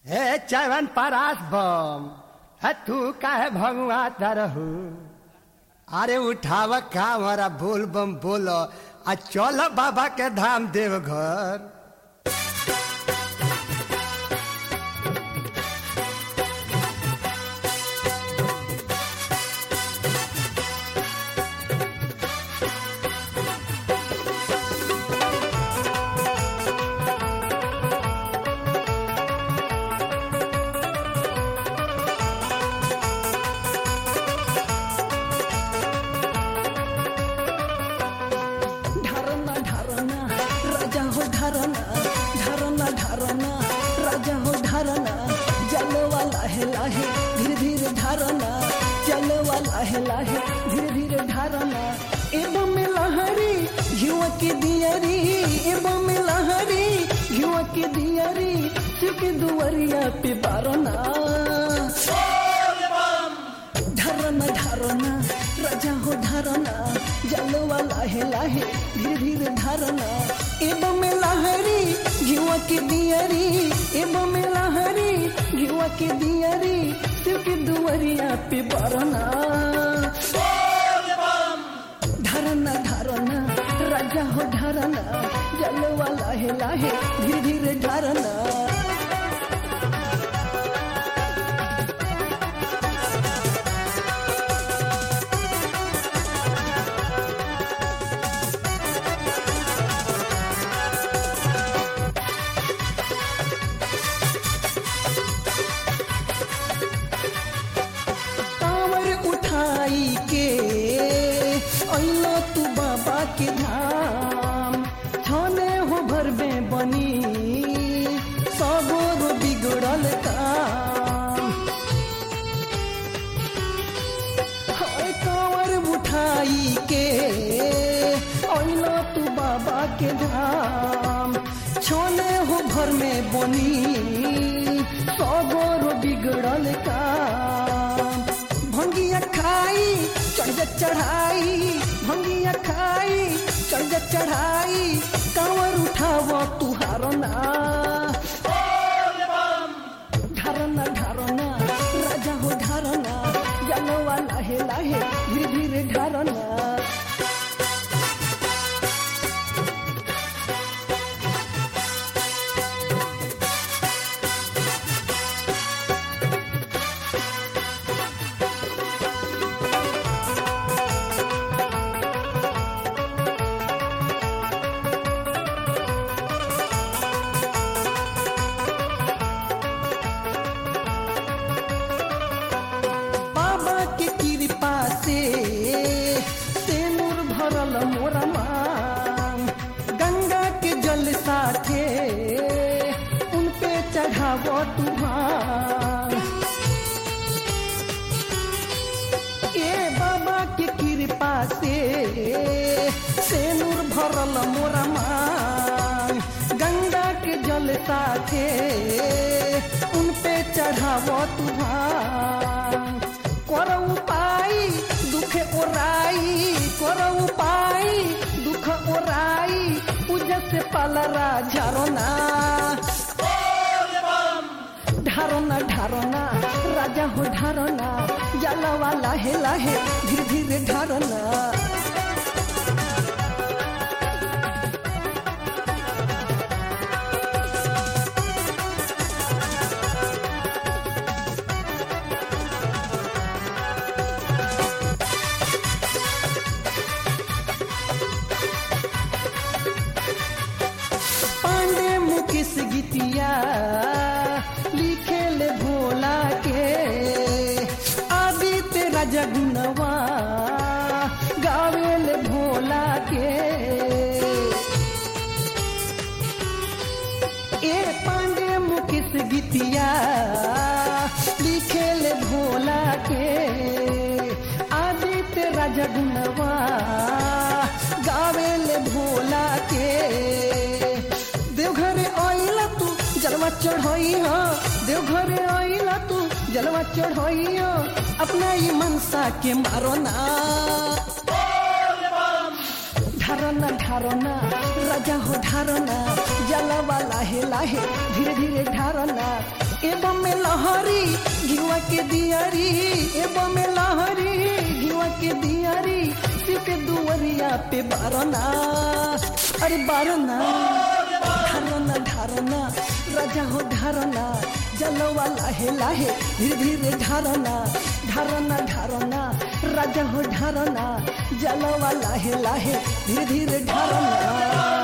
हे चवन परास बम है तू काहे भगवा तरहू अरे उठाव का हमारा बोल बम बोलो आ चल बाबा के धाम देवघर ढारना ढारना राजा हो ढारना ढारना ढारना राजा हो ढारना जलवा लाहे लाहे धीरे धीरे ढारना जलवा लाहे लाहे धीरे धीरे ढारना एवं में लहरी घिवा के दियरी एवं में लहरी घिवा के दियरी सिर्फ दुवरिया पे बारना ढरना ढरना राजा हो ढरना जलवा लाहे लाहे धीरे धीरे ढरना एवं में लहरी घिवा के दियरी एवं में लहरी घिवा के दियरी सिर्फ दुवरिया पे बरना ढरना ढरना राजा हो ढरना जलवा लाहे लाहे धीरे धीरे ढरना कांवर उठाई के अइलो तू बाबा के धाम छने हो भरबे बनी सबोर बिगड़ल काम हाय कांवर उठाई के अइलो तू बाबा के धाम छोले हो भर में बनी सबोर बिगड़ल काम भंगिया खाई चढ़ जा चढ़ाई भंगिया खाई चढ़ जा चढ़ाई कांवर उठाव तुहारना ढरना ढरना राजा हो ढरना जलवा लाहे लाहे धीरे धीरे ढरना बाबा के कृपा से तेनूर भरल मोरा मांग गंगा के जल साथे उन पे चढ़ाव तुहार ए बाबा के कृपा से तेनूर भरल मोरा मांग गंगा के जल साथे उन पे चढ़ाव तुहार कर उपाय दुख ओराई कर उपाय दुख ओराई पूजा से पालरा झारना ढारना ढारना राजा हो ढारना जलवा लाहे लाहे धीरे धीरे ढारना पांडे मुकेश गीतिया लिखे ले भोला के आदित्य राजा गुनवा गावे ले भोला के ए पांडे मुकेश गीतिया लिखे ले भोला के आदित्य राजा गुनवा गावे ले भोला के देवघरे आइला तू जलवा चढ़ाई हो देवघरे आइला तू जलवा चढ़ाई हो अपना ये मनसा के मारो ना ढारना ढारना राजा हो ढारना जलवा लाहे लाहे धीरे धीरे ढारना एवं में लहरी घिवा के दियारी एवं में लहरी घिवा के दियारी सीते दुवरिया पे बारना अरे बारना ढारना ढारना राजा हो ढारना जलवा लाहे लाहे धीरे धीरे ढारना ढारना ढारना राजा हो ढारना जलवा लाहे लाहे धीरे धीरे ढारना